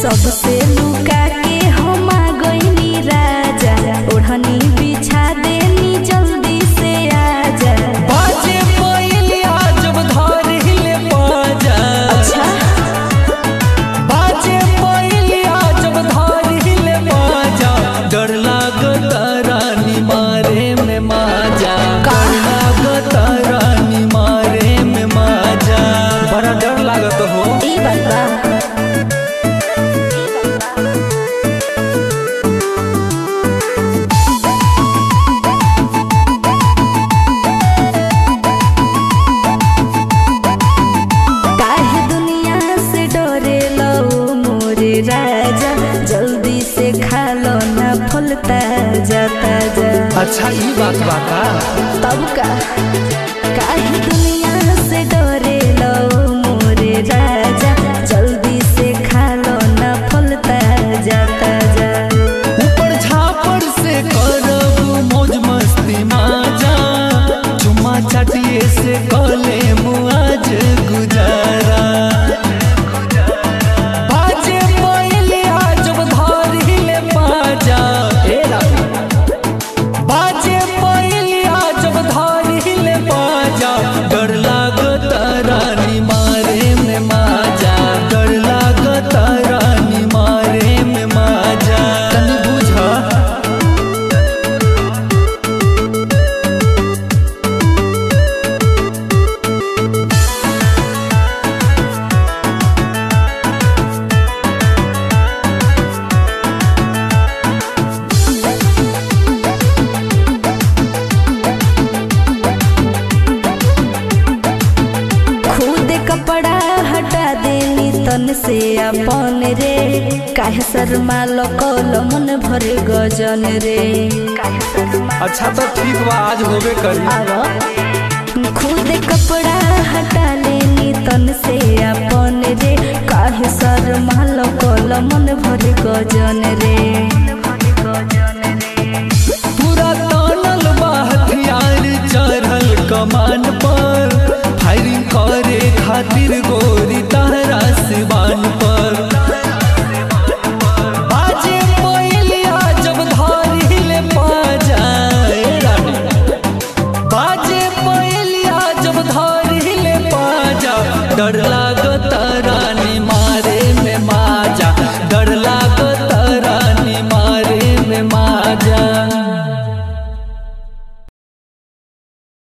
सबसे लुका के हम आ गईनी राजा ओढ़नी बिछा देनी जल्दी से आजा बाजे पहिलिया जब धरिले बाजा अच्छा बाजे पहिलिया जब धरिले बाजा डर लागत रानी मारे में माजा का? डर लागत रानी मारे में माजा बड़ा डर लागत हो ई बात बा काहे दुनिया से डरे लो मोरे राजा जल्दी से खा लो ना फल ताजा ताजा अच्छा ई बात बाता तब का काहे दुनिया से डरे लो मोरे राजा जल्दी से खा लो ना फल ताजा ताजा ऊपर झापर से करब मौज मस्ती माजा चुम्मा चाटिए से कले मुआज गुजारा बाजे पहिलिया जब धरिले बाजा ए रानी बाजे पहिलिया जब धरिले बाजा डर लागत रानी मारे में माजा डर लागत रानी मारे में माजा तनी बुझा खुद कपड़ा हटा देनी तन से अपन रे काहे शर्मा लो कल मन भर गजन रे काहे शर्मा अच्छा तो ठीक बा आज होबे करी आवा खुद कपड़ा हटा लेनी तन से अपन रे काहे शर्मा लो कल मन भर गजन रे पूरा तानल बा हथियार चढ़ल कमान पर फायरिंग करे खातिर गोरी तहरा